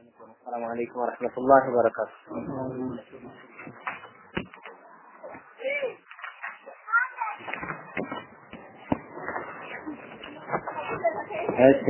السلام عليكم ورحمة الله وبركاته እሺ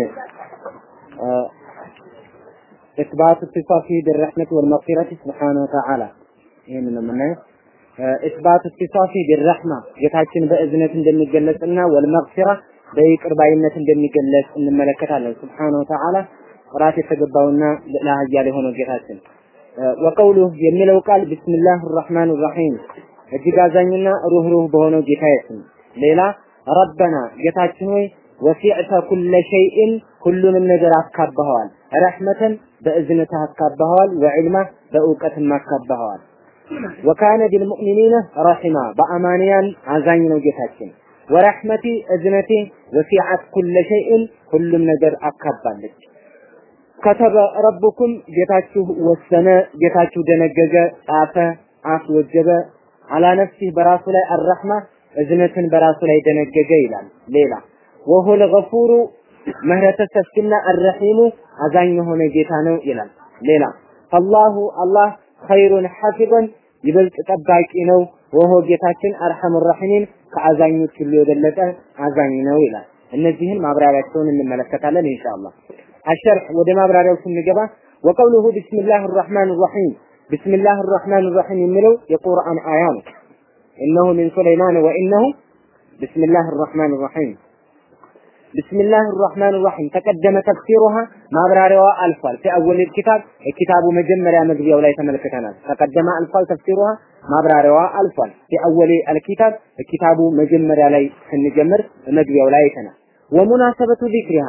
إثبات اتصافه بالرحمة والمغفرة سبحانه وتعالى ይህን ነው የምናየው ኢስባት ኢስቲሳፊ ቢረህማ ጌታችን በእዝነት እንደሚገለጽና ወልመግፊራ በይቅር ባይነት እንደሚገለጽ እንመለከታለን። ሱብሓነሁ ወተዓላ ጥራት የተገባውና ልዕለ ኃያል የሆነው ጌታችን ወቀውሉህ የሚለው ቃል ቢስሚላህ ራህማን ራሒም እጅግ አዛኝና ሩህሩህ በሆነው ጌታዬ ስም። ሌላ ረበና ጌታችን ሆይ ወሲዕተ ኩለ ሸይእን ሁሉንም ነገር አካባኸዋል። ረሕመተን በእዝነትህ አካባኸዋል። ወዕልማ በእውቀትም አካባኸዋል። ወካነ ቢልሙእሚኒነ ረሒማ በአማንያን አዛኝ ነው ጌታችን። ወረሕመቲ እዝነቴ ወሲዐት ኩለ ሸይእን ሁሉም ነገር አካባለች። ከተበ ረቡኩም ጌታችሁ ወሰነ፣ ጌታችሁ ደነገገ፣ ጻፈ፣ አስወጀበ አላ ነፍሲህ በራሱ ላይ አረሕማ እዝነትን በራሱ ላይ ደነገገ ይላል። ሌላ ወሁል ገፉሩ ምህረተ ሰፊና አረሒሙ አዛኝ የሆነ ጌታ ነው ይላል። ሌላ አላሁ አላህ ኸይሩን ሐፊظን ይበልጥ ጠባቂ ነው። ወሆ ጌታችን አርሐሙ ራሒሚን ከአዛኞች ሁሉ የበለጠ አዛኝ ነው ይላል። እነዚህን ማብራሪያቸውን እንመለከታለን ኢንሻአላህ። አሸርህ ወደ ማብራሪያው ስንገባ ወቀውሉሁ ቢስሚላህ ራህማን ራሒም ቢስሚላህ ራህማን ራሒም የሚለው የቁርአን አያ ነው። ኢነሁ ሚን ሱለይማን ወኢነሁ ቢስሚላህ ራህማን ራሒም ቢስሚላህ ራህማን ራሒም ተቀደመ ተፍሲሩሃ ማብራሪያዋ አልፏል። ፊአወል ኪታብ የኪታቡ መጀመሪያ መግቢያው ላይ ተመልክተናል። ተቀደመ አልፏል። ተፍሲሩሃ ማብራሪያዋ አልፏል። ፊአወል አልኪታብ የኪታቡ መጀመሪያ ላይ ስንጀምር መግቢያው ላይ አይተናል። ወሙናሰበቱ ዚክሪሃ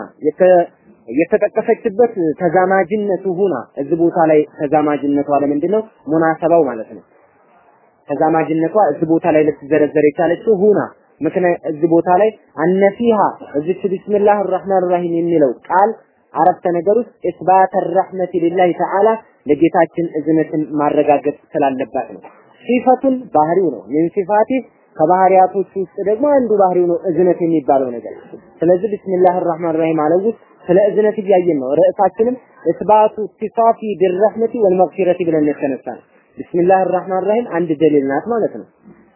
የተጠቀሰችበት ተዛማጅነቱ ሁና እዚህ ቦታ ላይ ተዛማጅነቷ ለምንድን ነው? ሙናሰባው ማለት ነው። ተዛማጅነቷ እዚህ ቦታ ላይ ልትዘረዘር የቻለችው ሁና ምክንያት እዚህ ቦታ ላይ አነፊሃ እዚች ቢስሚላህ ራህማን ራሂም የሚለው ቃል አረፍተ ነገር ውስጥ ኢስባት ረህመት ሊላሂ ተዓላ ለጌታችን እዝነትን ማረጋገጥ ስላለባት ነው። ሲፈቱን ባህሪው ነው። ምን ሲፋቲ ከባህሪያቶች ውስጥ ደግሞ አንዱ ባህሪው ነው እዝነት የሚባለው ነገር። ስለዚህ ቢስሚላህ ራህማን ራሂም አለው ውስጥ ስለ እዝነት እያየን ነው። ርዕሳችንም ኢስባቱ ኢስቲፋፊ ቢረህመቲ ወልመግፊረቲ ብለን የተነሳ ነው። ቢስሚላህ ራህማን ራሂም አንድ ደሊል ናት ማለት ነው።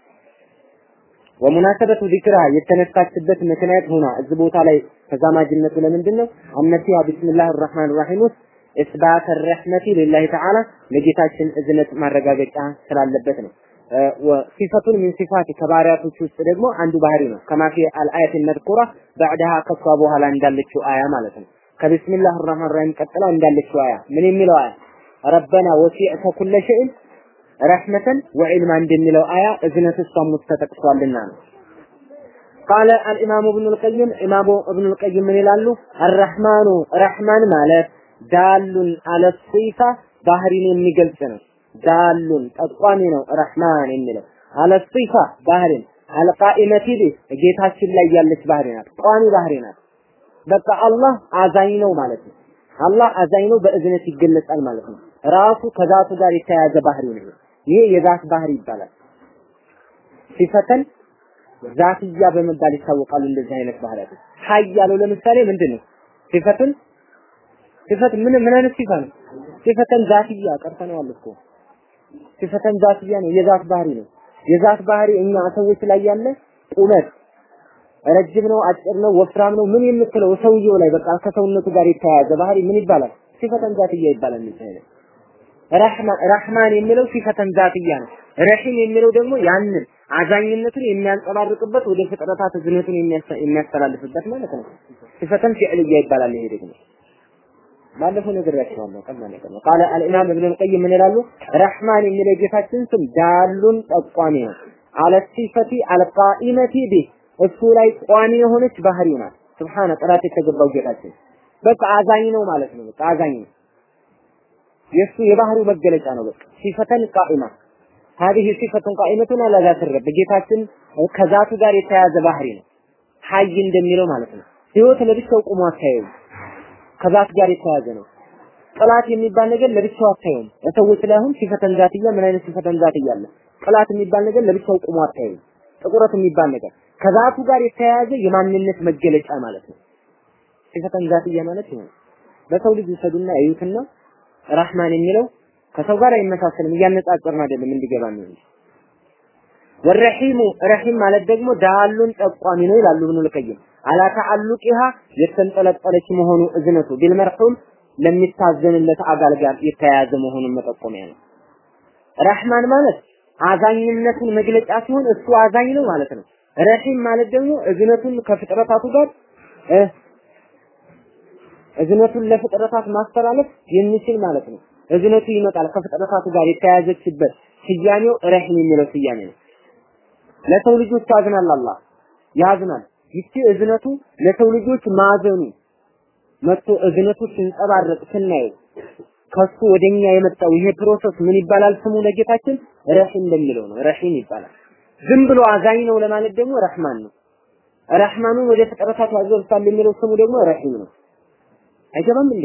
ወሙናሰበቱ ዚክራ የተነሳችበት ምክንያት ሆና እዚህ ቦታ ላይ ተዛማጅነቱ ለምንድን ነው? አነሲያ ቢስሚላህ ራህማን ራሂም ውስጥ ኢስባት ረህመቲ ሊላሂ ተዓላ ለጌታችን እዝነት ማረጋገጫ ስላለበት ነው። ሲፈቱን ሚን ሲፋት ከባህሪያቶች ውስጥ ደግሞ አንዱ ባህሪ ነው። ከማፊ አልአያት መድኩራ ባዕዳሃ ከሷ በኋላ እንዳለችው አያ ማለት ነው። ከቢስሚላህ ራህማን ራሂም ቀጥላ እንዳለችው አያ ምን የሚለው አያ ረበና ወሲዕተ ኩለ ሸይን ረሕመተን ወዒልማ እንደሚለው አያ እዝነት እሷም ውስጥ ተጠቅሷልና ነው። ቃለ አልኢማሙ እብኑል ቀይም ኢማሙ እብኑል ቀይም ምን ይላሉ? አረሕማኑ ረሕማን ማለት ዳሉን አለ ሲፋ ባህሪን የሚገልጽ ነው። ዳሉን ጠቋሚ ነው ረሕማን የሚለው አለ ሲፋ ባህሪን አልቃኢመቲ ቢህ ጌታችን ላይ ያለች ባህሪ ናት። ቋሚ ባህሪ ናት። በቃ አላህ አዛኝ ነው ማለት ነው። አላህ አዛኝ ነው በእዝነት ይገለጻል ማለት ነው። ራሱ ከዛቱ ጋር የተያያዘ ባህሪ ነው። ይሄ የዛት ባህሪ ይባላል። ሲፈተን ዛትያ በመባል ይታወቃሉ። እንደዚህ አይነት ባህሪያት ሀይ ያለው ለምሳሌ ምንድን ነው? ሲፈትን ሲፈት ምን ምን አይነት ሲፋ ነው? ሲፈተን ዛትያ ቀርተነዋል እኮ ሲፈተን ዛትያ ነው፣ የዛት ባህሪ ነው። የዛት ባህሪ እኛ ሰዎች ላይ ያለ ቁመት ረጅም ነው፣ አጭር ነው፣ ወፍራም ነው፣ ምን የምትለው ሰውየው ላይ በቃ ከሰውነቱ ጋር የተያያዘ ባህሪ ምን ይባላል? ሲፈተን ዛትያ ይባላል። እንደዚህ ረህማን የሚለው ሲፈተን ዛትያ ነው። ረሂም የሚለው ደግሞ ያንን አዛኝነቱን የሚያንጸባርቅበት ወደ ፍጥረታት እዝነቱን የሚያስተላልፍበት ማለት ነው። ሲፈተን ፊዕልያ ይባላል። ይሄ ደግሞ ባለፈው ነግሬያቸዋለሁ። ቀላል ነገር ነው። ቃለ አልኢማም ኢብኑ አልቀይም ምን ይላሉ? ረህማን የሚለው ጌታችን ስም ዳሉን ጠቋሚ ነው። አለ ሲፈቲ አልቃኢመቲ ቢህ እሱ ላይ ቋሚ የሆነች ባህሪው ናት። ስብሓነ ጥራት የተገባው ጌታችን በቃ አዛኝ ነው ማለት ነው። በቃ አዛኝ ነው። የእሱ የባህሪው መገለጫ ነው። በቃ ሲፈተን ቃኢማ هذه صفة قائمة على ذات الرب ጌታችን ከዛቱ ጋር የተያያዘ ባህሪ ነው። ሀይ እንደሚለው ማለት ነው። ህይወት ለብቻው ቆሞ አታየውም። ከዛት ጋር የተያያዘ ነው። ጥላት የሚባል ነገር ለብቻው አታየውም። ለሰዎች ላይ አሁን ሲፈተን ዛትያ ምን አይነት ሲፈተን ዛትያ አለ? ጥላት የሚባል ነገር ለብቻው ቆሞ አታየውም። ጥቁረት የሚባል ነገር ከዛቱ ጋር የተያያዘ የማንነት መገለጫ ማለት ነው። ሲፈተን ዛትያ ማለት ይሄ በሰው ልጅ ይሰዱና ያዩትና ረህማን የሚለው ከሰው ጋር አይመሳሰልም፣ እያነጻጸርን አይደለም እንዲገባ ነው እንጂ ወረሂሙ ረሂም ማለት ደግሞ ዳሉን ጠቋሚ ነው ይላሉ ኢብኑል ቀይም አላ ተዓሉቂሃ የተንጠለጠለች መሆኑ እዝነቱ ቢልመርሁም ለሚታዘንለት አጋል ጋር የተያያዘ መሆኑን መጠቆሚያ ነው። ረህማን ማለት አዛኝነቱን መግለጫ ሲሆን እሱ አዛኝ ነው ማለት ነው። ረሂም ማለት ደግሞ እዝነቱን ከፍጥረታቱ ጋር እዝነቱን ለፍጥረታት ማስተላለፍ የሚችል ማለት ነው። እዝነቱ ይመጣል ከፍጥረታቱ ጋር የተያያዘችበት ስያሜው ረሂም የሚለው ስያሜ ነው። ለሰው ልጆች ያዝናል አላህ ያዝናል። ይቺ እዝነቱ ለሰው ልጆች ማዘኑ መጥቶ እዝነቱ ሲንጸባረቅ ስናየው ከሱ ወደኛ የመጣው ይሄ ፕሮሰስ ምን ይባላል? ስሙ ለጌታችን ረሂም በሚለው ነው። ረሂም ይባላል። ዝም ብሎ አዛኝ ነው ለማለት ደግሞ ረህማን ነው። ረህማኑን ወደ ፍጥረታት ያዘልፋል የሚለው ስሙ ደግሞ ረሂም ነው። አይገባም እንዴ?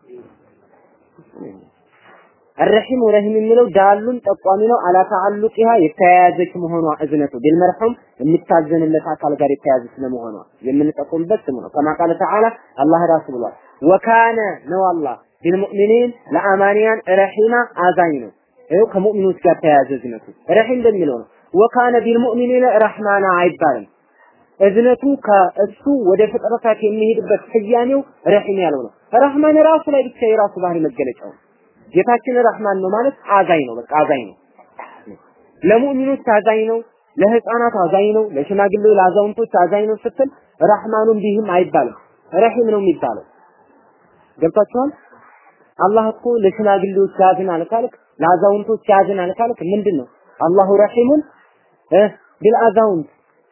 الرحيم ورحيم የሚለው ዳሉን ጠቋሚ ነው። አላ ተዓሉቂሃ የተያያዘች መሆኗ እዝነቱ ቢልመርሁም የሚታዘንለት አካል ጋር የተያያዘ ስለመሆኗ የምንጠቁምበት ስሙ ነው። ከማ ቃለ ተዓላ አላህ ራሱ ብሏል። ወካነ ነው አላህ ቢልሙእሚኒን ለአማንያን ረሂማ አዛኝ ነው። ይኸው ከሙእሚኖች ጋር ተያያዘ እዝነቱ ረሂም በሚለው ነው። ወካነ ቢልሙእሚኒን ረህማና አይባልም። እዝነቱ ከእሱ ወደ ፍጥረታት የሚሄድበት ስያሜው ረሂም ያለው ነው። ረህማን ራሱ ላይ ብቻ የራሱ ባህሪ መገለጫው ነው። ጌታችን ረህማን ነው ማለት አዛኝ ነው። በቃ አዛኝ ነው። ለሙእሚኖች አዛኝ ነው፣ ለህፃናት አዛኝ ነው፣ ለሽማግሌው ለአዛውንቶች አዛኝ ነው ስትል ረህማኑን ቢህም አይባልም። ረሂም ነው የሚባለው። ገብታችኋል? አላህ እኮ ለሽማግሌዎች ያዝናል ካልክ፣ ለአዛውንቶች ያዝናል ካልክ ምንድን ነው? አላሁ ረሂሙን ቢልአዛውንት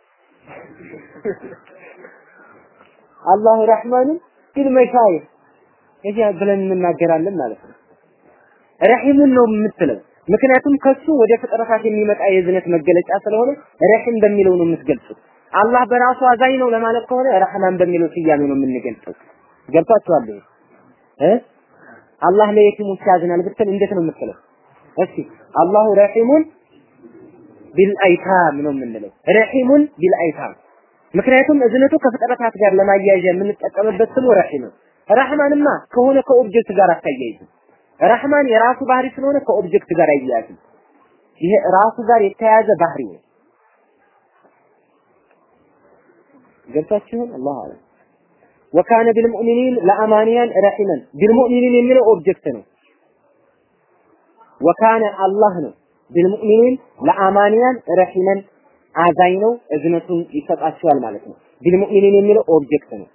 አላሁ ረህማኑን ቢልመሻይኽ ይሄ ብለን እንናገራለን ማለት ነው። ረሂሙን ነው የምትለው። ምክንያቱም ከሱ ወደ ፍጥረታት የሚመጣ የዝነት መገለጫ ስለሆነ ረሂም በሚለው ነው የምትገልጹት። አላህ በራሱ አዛኝ ነው ለማለት ከሆነ ረህማን በሚለው ስያሜ ነው የምንገልጸው። ገብቷችኋል እ አላህ ለየቲሞች ያዝናል ብትል እንዴት ነው የምትለው? እስኪ አላሁ ረሂሙን ቢልአይታም ነው የምንለው። ረሂሙን ቢልአይታም ምክንያቱም እዝነቱ ከፍጥረታት ጋር ለማያያዣ የምንጠቀምበት ስሙ ረሂም ነው። ረህማንማ ከሆነ ከኦብጀክት ጋር አታያይዝም። ረህማን የራሱ ባህሪ ስለሆነ ከኦብጀክት ጋር አይያያዝም። ይሄ ራሱ ጋር የተያያዘ ባህሪ ነው። ገብታችሁን? አላህ አለ ወካነ ቢልሙእሚኒን ለአማንያን ረሂመን ቢልሙእሚኒን የሚለው ኦብጀክት ነው። ወካነ አላህ ነው ቢልሙእሚኒን ለአማንያን ረሂመን አዛኝ ነው፣ እዝነቱን ይሰጣቸዋል ማለት ነው። ቢልሙእሚኒን የሚለው ኦብጀክት ነው።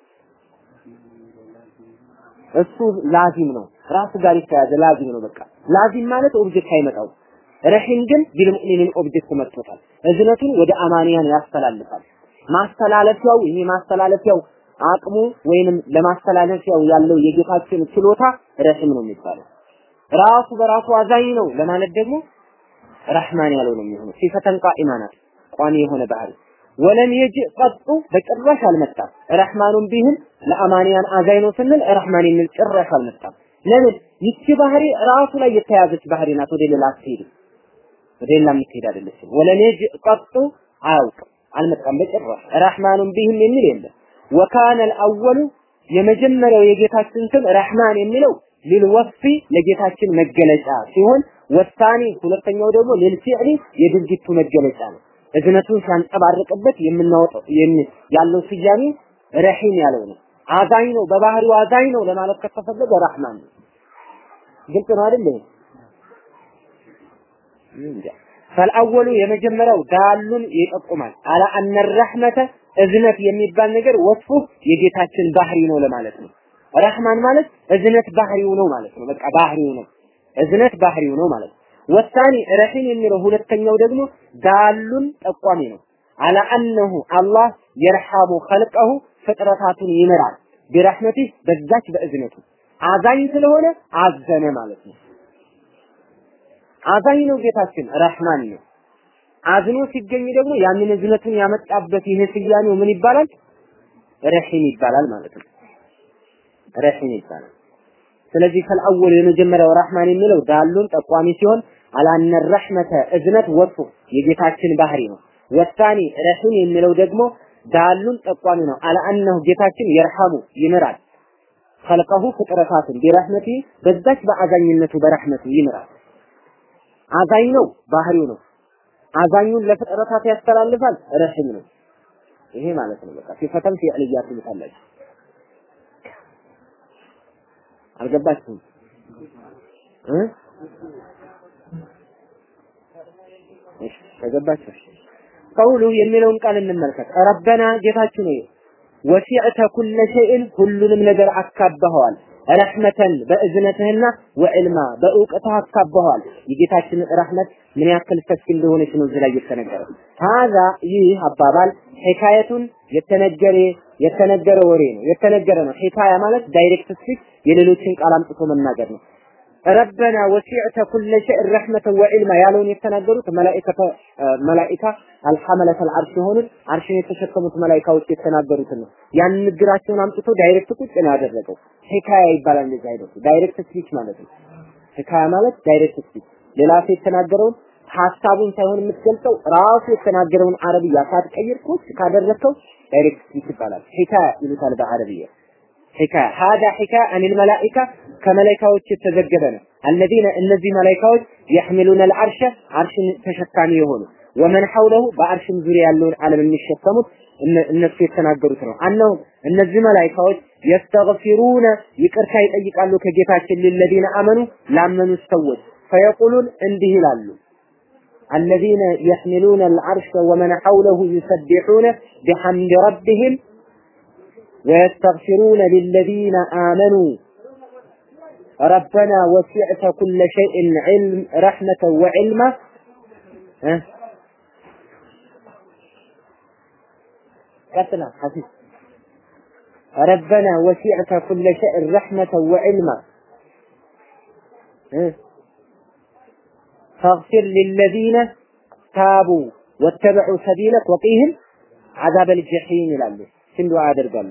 እሱ ላዚም ነው። ራሱ ጋር የተያዘ ላዚም ነው። በቃ ላዚም ማለት ኦብጀክት አይመጣው። ረሂም ግን ቢልሙእሚኒን ኦብጀክት መጥቶታል። እዝነቱን ወደ አማንያን ያስተላልፋል። ማስተላለፊያው ይሄ ማስተላለፊያው አቅሙ ወይንም ለማስተላለፊያው ያለው የጌታችን ችሎታ ረሂም ነው የሚባለው። ራሱ በራሱ አዛኝ ነው ለማለት ደግሞ ረህማን ያለው ነው የሚሆነው። ሲፈተን ቃኢማ ናት፣ ቋሚ የሆነ ባህሪ ወለም የጅእ ቀጡ በጭራሽ አልመጣም። ረህማኑን ቢህም ለአማንያን አዛኝ ነው ስንል ረህማን የሚል ጭራሽ አልመጣም። ለምን? ይቺ ባህሪ ራሱ ላይ የተያዘች ባህሪ ናት። ወደ ሌላ አትሄድም። ወደ ሌላ የምትሄድ አይደለችም። ወለም የጅእ ቀጡ አያውቅም፣ አልመጣም በጭራሽ። ረህማኑን ቢህም የሚል የለም። ወካነ አልአወሉ የመጀመሪያው የጌታችን ስም ረህማን የሚለው ሊልወስፊ ለጌታችን መገለጫ ሲሆን ወሳኒ ሁለተኛው ደግሞ ሊልፊዕሊ የድርጊቱ መገለጫ ነው። እዝነቱን ሲያንጸባርቅበት የምናወጣው ያለው ስያሜ ረሂም ያለው ነው። አዛኝ ነው፣ በባህሪው አዛኝ ነው ለማለት ከተፈለገ ረህማን ነው። ግልጽ ነው አይደል? ፈልአወሉ የመጀመሪያው ዳሉን ይጠቁማል አላ አነ ረህመተ እዝነት የሚባል ነገር ወስፉ የጌታችን ባህሪ ነው ለማለት ነው። ረህማን ማለት እዝነት ባህሪው ነው ማለት ነው። በቃ ባህሪው ነው። እዝነት ባህሪው ነው ማለት ነው። ወሳኒ ረሂም የሚለው ሁለተኛው ደግሞ ዳሉን ጠቋሚ ነው። አላ አነሁ አላህ የርሐሙ ኸልቀሁ ፍጥረታቱን ይምራል ቢረህመቲ በዛች በእዝነቱ አዛኝ ስለሆነ አዘነ ማለት ነው። አዛኝ ነው ጌታችን ረህማን ነው። አዝኖ ሲገኝ ደግሞ ያንን እዝነቱን ያመጣበት ይሄ ስያሜው ምን ይባላል? ረሂም ይባላል ማለት ነው። ረሂም ይባላል። ስለዚህ ከልአወል የመጀመሪያው ረህማን የሚለው ዳሉን ጠቋሚ ሲሆን አላነ ረህመተ እዝነት ወጡ የጌታችን ባህሪ ነው። ወሳኒ ረሂም የሚለው ደግሞ ዳሉን ጠቋሚ ነው። አላአነሁ ጌታችን የርሐሙ ይምራል ኸልቀሁ ፍጥረታትን ቢረህመቲ በዛች በአዛኝነቱ በረህመቱ ይምራል። አዛኝ ነው፣ ባህሪው ነው። አዛኙን ለፍጥረታት ያስተላልፋል፣ ረሂም ነው። ይሄ ማለት ነው። በቃ ሲፈተም ፊዕልያት ይሉታላችሁ። አልገባችሁም እ እሺ ከገባችሁ ቀውሉ የሚለውን ቃል እንመልከት። ረበና ጌታችን ሆይ ወሲዕተ ኩለ ሸይን ሁሉንም ነገር አካበኸዋል። ረሕመተን በእዝነትህና ወዕልማ በእውቀትህ አካበኸዋል። የጌታችን ረሕመት ምን ያክል ሰፊ እንደሆነች ነው እዚህ ላይ የተነገረ። ሀዛ ይህ አባባል ሒካየቱን የተነገረ የተነገረ ወሬ ነው፣ የተነገረ ነው። ሒካያ ማለት ዳይሬክት ስፒች የሌሎችን ቃል አምጥቶ መናገር ነው። ረበና ወሲዕተ ኩለ ሸይን ረሕመተን ወዕልማ ያለውን የተናገሩት መላኢከተ መላኢካ አልሐመለተ አልዓርሽ የሆኑት አርሽን የተሸከሙት መላኢካዎች የተናገሩትን ነው። ያን ንግግራቸውን አምጥቶ ዳይሬክት ቁጭ ነው ያደረገው። ሂካያ ይባላል እንደዚህ አይነቱ ዳይሬክት ስፒች ማለት ነው። ሂካያ ማለት ዳይሬክት ስፒች ሌላ ሰው የተናገረውን ሀሳቡን ሳይሆን የምትገልጸው ራሱ የተናገረውን አረብያ ሳትቀይር ቁጭ ካደረግከው ዳይሬክት ስፒች ይባላል። ሂካያ ይሉታል በአረብያ ሒካያ ሀዳ ሒካያ አኒል መላኢካ ከመላኢካዎች የተዘገበ ነው። አለዚነ እነዚህ መላኢካዎች የሕሚሉነ አልዓርሸ አርሽን ተሸካሚ የሆኑ ወመን ሐውለሁ በአርሽም ዙሪያ ያለውን ዓለም የሚሸከሙት እነሱ የተናገሩት ነው። አነሁ እነዚህ መላኢካዎች የስተግፊሩነ ይቅርታ ይጠይቃሉ ከጌታችን ለለዚነ አመኑ ላመኑ ሰዎች ፈየቁሉን እንዲህ ይላሉ الذين يحملون العرش ومن حوله يسبحون بحمد ربهم ويستغفرون للذين آمنوا ربنا وسعت كل شيء علم رحمة وعلما أه؟ قتنا حفيظ ربنا وسعت كل شيء رحمة وعلما أه؟ فاغفر للذين تابوا واتبعوا سبيلك وقيهم عذاب الجحيم ይላሉ ሲንዱ ያደርጋሉ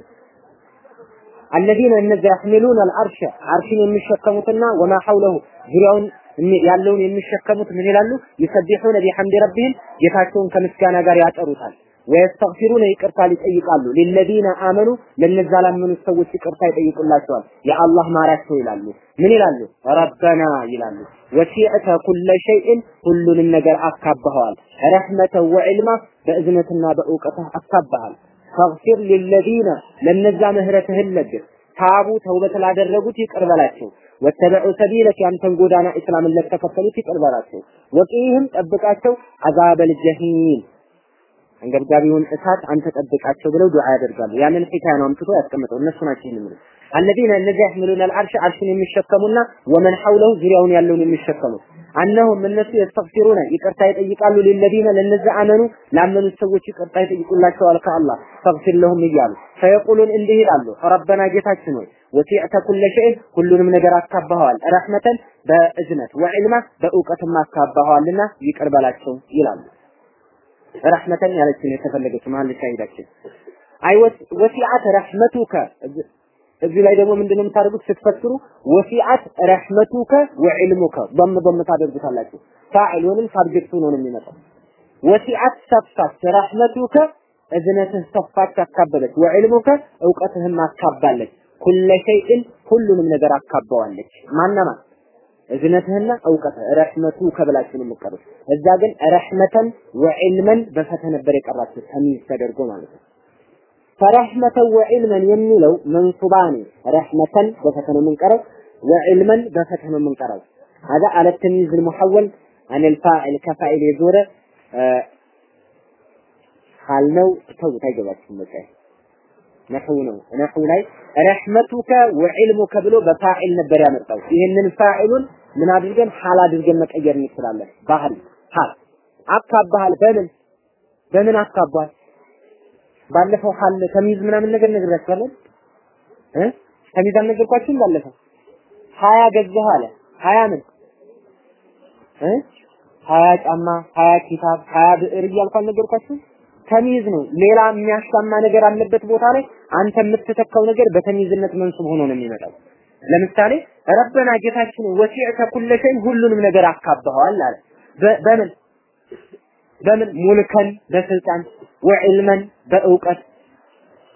الذين እነዚያ يحملون العرش አርሽን የሚሸከሙትና ወማ ሐውለሁ ዙሪያውን ያለውን የሚሸከሙት ምን ይላሉ? ይሰቢሑነ ቢሐምድ ረቢህም ጌታቸውን ከምስጋና ጋር ያጠሩታል። ወየስተግፊሩነ ይቅርታ ይጠይቃሉ። ሊለዚነ አመኑ ለነዛ ላመኑት ሰዎች ይቅርታ ይጠይቁላቸዋል። የአላህ ማራቸው ይላሉ። ምን ይላሉ? ረበና ይላሉ። ወሲዕተ ኩለ ሸይእን ሁሉንም ነገር አካባኸዋል። ረሕመተ ወዕልማ በእዝነትና በእውቀትህ አካባሃል። ፈግፊር ሊለዚነ ለነዛ ምህረትህን ለግስ ታቡ ተውበት ላደረጉት ይቅር በላቸው። ወተበዑ ሰቢለክ ያንተን ጎዳና እስላምን ለተከተሉት ይቅር በላቸው። ወቂህም ጠብቃቸው አዛበል ጀሂም አንገብጋቢውን እሳት አንተ ጠብቃቸው ብለው ዱዓ ያደርጋሉ። ያንን ሒካያ ነው አምጥቶ ያስቀምጠው። እነሱ ናቸው ይህን የሚሉት አለዚነ እነዚያ ያሕሚሉነ አልዓርሽ አርሽን የሚሸከሙና ወመን ሐውለሁ ዙሪያውን ያለውን የሚሸከሙት አነሁም እነሱ የስተግፊሩነ ይቅርታ ይጠይቃሉ ሊለዚነ ለነዚያ አመኑ ላመኑት ሰዎች ይቅርታ ይጠይቁላቸዋል ከአላህ ፈግፊር ለሁም እያሉ ፈየቁሉን እንዲህ ይላሉ ረበና ጌታችን ሆይ ወሲዕተ ኩለ ሸይን ሁሉንም ነገር አካባኸዋል ረሕመተን በእዝነት ወዕልማ በእውቀትም አካባኸዋልና ይቅር በላቸው ይላሉ ረሕመተን ያለችን የተፈለገችው መሀል ሻሂዳችን አይ ወሲዓት ረሕመቱከ እዚህ ላይ ደግሞ ምንድነው የምታደርጉት ስትፈስሩ ወሲዓት ረሕመቱከ ወዕልሙከ ضم ضم ታደርጉታላችሁ ፋዕል ወይንም ሳብጀክቱ ነው የሚመጣው ወሲዓት ሰፋች ረሕመቱከ እዝነትህ ሰፋች አካበለች ወዕልሙከ እውቀትህም አካባለች ኩለ ሸይእን ሁሉንም ነገር አካባዋለች ማናማ እዝነትህና እውቀትህ ረሕመቱ ከብላችሁ ነው የምትቀሩት እዛ ግን ረሕመተን ወዕልመን በፈተ ነበር የቀራችሁት ተሚዝ ተደርጎ ማለት ነው ፈረሕመተን ወዕልመን የሚለው መንሱባኒ ረሕመተን በፈተ ነው የምንቀረው ወዕልመን በፈተ ነው የምንቀረው هذا على التمييز المحول عن الفاعل كفاعل يزور حال ነው ተውት አይገባችሁም በቃ ነህው ነው ነህው ላይ ረሕመቱከ ወዕልሙከ ብሎ በፋዒል ነበር ያመጣው ይህንን ፋዒሉን ምን አድርገን ሐል አድርገን መቀየር እንችላለን ባህል ሐል አካባሃል በምን በምን አካባል ባለፈው ሐል ተሚዝ ምናምን ነገር ነግራችኋለን እ ተሚዝ አልነገርኳችሁም ባለፈው ሀያ ገዛህ አለ ሀያ ምን እ ሀያ ጫማ ሀያ ኪታብ ሀያ ብዕር እያልኩ አልነገርኳችሁም ተሚዝ ነው ሌላ የሚያሻማ ነገር አለበት ቦታ ላይ አንተ የምትተካው ነገር በተሚዝነት መንሱብ ሆኖ ነው የሚመጣው ለምሳሌ ረበና ጌታችን ወሲዕተ ኩለ ሸይን ሁሉንም ነገር አካባኸዋል አለ በምን በምን ሙልከን በስልጣን ወዕልመን በእውቀት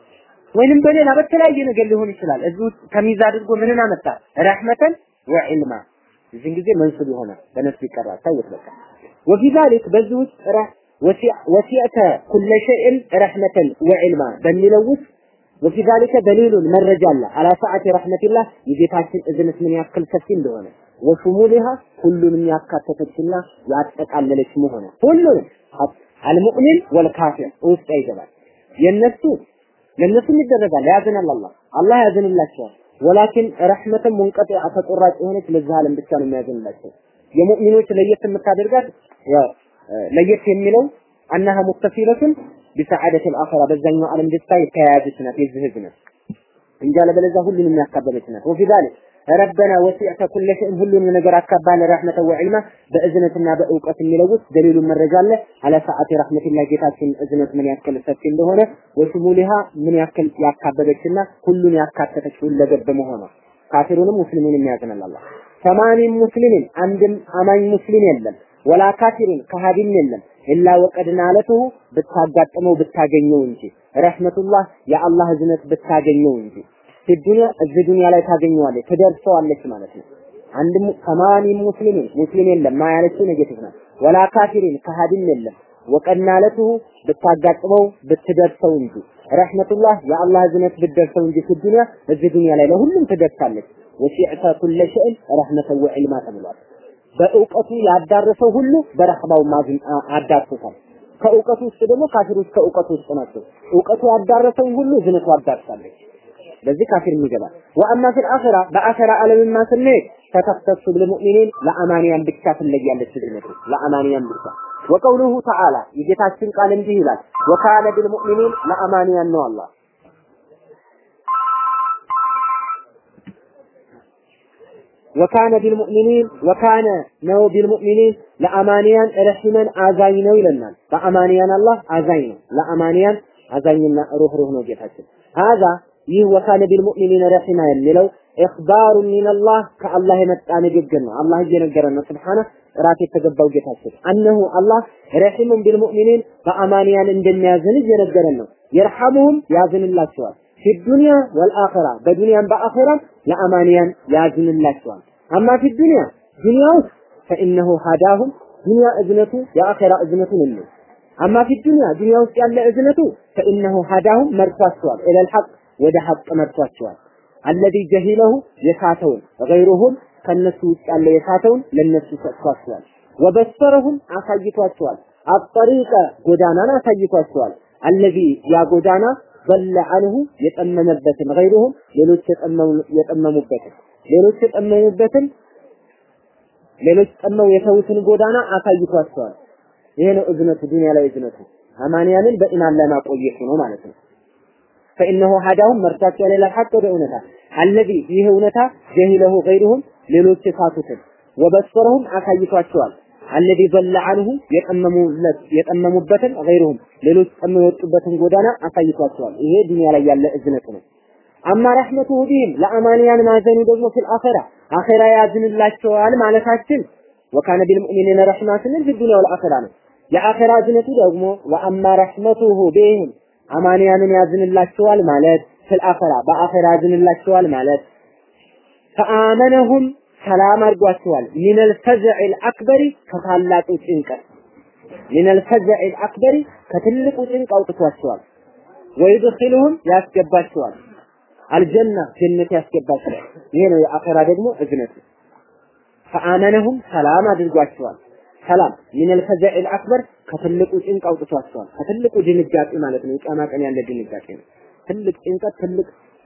ወይንም በሌላ በተለያየ ነገር ሊሆን ይችላል። እዚህ ውስጥ ተሚዝ አድርጎ ምንን አመጣ? ረህመተን ወዕልማ እዚህን ጊዜ መንሱብ ይሆናል። በነፍስ ይቀራል። ታውት በቃ ወፊ ዛሊክ በዚህ ውስጥ ወሲዕተ ኩለ ሸይእን ረህመተን ወዕልማ በሚለው ውስጥ ወፊ ዛሊከ ደሊሉን መረጃ አለ አላ ሰዓቲ ረህመቲላህ የጌታችን እዝነት ምን ያክል ሰፊ እንደሆነ ወሹሙሊሃ ሁሉንም ያካተተችና ያጠቃለለች መሆነ ሁሉንም አልሙእሚን ወልካፊር ውስጥ ይገባል። የነሱ ለነሱም ይደረጋል ያዝናል አላህ አላህ ያዝንላቸዋል። ወላኪን ረህመተን ሙንቀጢዐ ተቆራጭ የሆነች ለዚህ ዓለም ብቻ ነው የሚያዝንላቸው። የሙእሚኖች ለየት የምታደርጋት ያው ለየት የሚለው አናሃ ሙተሲለቱን ቢሰዓደት አልአኺራ በዛኛው ዓለም ደስታ የተያያዘች ናት የዚህ ህዝብ ናት እንጂ አለበለዚያ ሁሉንም ያካበበች ናት። ወፊ ዛሊክ ረበና ወሲዕተ ኩለ ሸይን ሁሉንም ነገር አካባለ ረህመተ ወዕልማ በእዝነትና በእውቀት የሚለው ውስጥ ደሊሉን መረጃ አለ አለ ሰዓቲ ረህመቲላ ጌታችን እዝነት ምን ያክል ሰፊ እንደሆነ ወሽሙሊሃ ምን ያክል ያካበበችና ሁሉን ያካተተች ሁለገብ መሆኗ ካፊሩንም ሙስሊሙንም ያዝናል አላህ ሰማኒን ሙስሊምን አንድም አማኝ ሙስሊም የለም ወላ ካፊሩን ከሃዲም የለም ኢላ ወቀድ ናለቱሁ ብታጋጥመው ብታገኘው እንጂ ረህመቱላህ የአላህ እዝነት ብታገኘው እንጂ ዱንያ እዚህ ዱንያ ላይ ታገኘዋለች ትደርሰዋለች ማለት ነው። አንድ ሰማኒ ሙስሊምን ሙስሊም የለም ማ ያለችው ኔጌቲቭ ናት። ወላ ካፊሪን ከሃዲም የለም ወቀድ ናለቱሁ ብታጋጥመው ብትደርሰው እንጂ ረህመቱላህ የአላህ እዝነት ብትደርሰው እንጂ ዱንያ እዚህ ዱንያ ላይ ለሁሉም ትደርሳለች። ወሲዕተ ኩለ ሸይን ረህመተ ወዕልማ ተብሏል። በእውቀቱ ያዳረሰው ሁሉ በረህማው ማዝን አዳርሶታል። ከእውቀቱ ውስጥ ደግሞ ካፊሮች ከእውቀቱ ውስጥ ናቸው። እውቀቱ ያዳረሰውን ሁሉ እዝነቱ አዳርሳለች። በዚህ ካፊር ይገባል። ወአማ ፊል አኺራ በአኺራ ዓለምማ ስንሄድ ተተክተሱ ለሙእሚኒን ለአማንያን ብቻ ትለያለች እዝነቱ ለአማንያን ብቻ ወቀውሉሁ ተዓላ የጌታችን ቃል እንዲህ ይላል ወካነ ቢልሙእሚኒን ለአማንያን ነው አላህ ወካነ ቢልሙእሚኒን ወካነ ነው ቢልሙእሚኒን ለአማንያን ረሂመን አዛኝ ነው ይለናል። በአማንያን አላህ አዛኝ ነው። ለአማንያን አዛኝና ሩህሩህ ነው ጌታችን። ሀዛ ይህ ወካነ ቢልሙእሚኒን ረሂማ የሚለው ኢኽባሩ ሚነላህ ከአላህ የመጣ ንግግር ነው። አላህ እየነገረን ነው ስብሓነ ጥራት የተገባው ጌታችን አነሁ አላህ ረሂሙን ቢልሙእሚኒን በአማንያን እንደሚያዝን እየነገረን ነው። የርሐሙሁም ያዝንላቸዋል ፊ ዱንያ ወልአኺራ በዱንያም በአኺራም ለአማንያን ያዝንላቸዋል። አማ ፊ ዱንያ ዱንያ ውስጥ ፈኢነሁ ሀዳሁም ዱንያ እዝነቱ የአኺራ እዝነቱን ነው። አማ ፊ ዱንያ ዱንያ ውስጥ ያለ እዝነቱ ፈኢነሁ ሀዳሁም መርቷቸዋል ኢለል ሐቅ ወደ ሐቅ መርቷቸዋል። አለዚ ጀሂለሁ የሳተውን ገይሩሁም ከነሱ ውስጥ ያለ የሳተውን ለነሱ ሰጥቷቸዋል። ወበሰረሁም አሳይቷቸዋል። አጠሪቀ ጎዳናን አሳይቷቸዋል። አለዚ ያ ጎዳና በለ አንሁ የጠመመበትን ገይሩሁም ሌሎች የጠመሙበትን ሌሎች የጠመሙበትን ሌሎች ጠመው የተዉትን ጎዳና አሳይቷቸዋል። ይሄ ነው እዝነቱ፣ ዱንያ ላይ እዝነቱ አማንያንን በኢማን ላይ ማቆየቱ ነው ማለት ነው። ፈኢነሁ ሀዳሁም መርቷቸው ሌላ ሐቅ ወደ እውነታ አለዚ ይህ እውነታ ጀሂለሁ ገይሩሁም ሌሎች የሳቱትን ወበሰረሁም አሳይቷቸዋል። አለዚ በለ አንሁ የጠመሙለት የጠመሙበትን ገይሩሁም ሌሎች ጠመው የወጡበትን ጎዳና አሳይቷቸዋል። ይሄ ዱንያ ላይ ያለ እዝነቱ ነው። አማ ረሕመቱሁ ቢህም ለአማንያን ማዘኑ ደግሞ ፊል አኺራ አኺራ ያዝንላቸዋል ማለታችን ወካነ ቢልሙእሚኒነ ረሕማ ስንል ፊ ዱንያ ወልአኺራ ነው። የአኺራ እዝነቱ ደግሞ ወአማ ረሕመቱሁ ቢህም አማንያንን ያዝንላቸዋል ማለት ፊል አኺራ በአኺራ ያዝንላቸዋል ማለት ፈአመነሁም ሰላም አድርጓቸዋል ሚነል ፈዝዕል አክበሪ ከታላቁ ጭንቀት ሚነል ፈዝዕል አክበሪ ከትልቁ ጭንቅ አውጥቷቸዋል። ወይድኺሉሁም ያስገባቸዋል አልጀና ጀነት ያስገባቸዋል። ይሄ ነው የአኺራ ደግሞ እዝነቱ። ፈአመነሁም ሰላም አድርጓቸዋል። ሰላም ሚነል ፈዝዕል አክበር ከትልቁ ጭንቅ አውጥቷቸዋል። ከትልቁ ድንጋጤ ማለት ነው። የቂያማ ቀን ያለ ድንጋጤ ነው። ትልቅ ጭንቀት፣ ትልቅ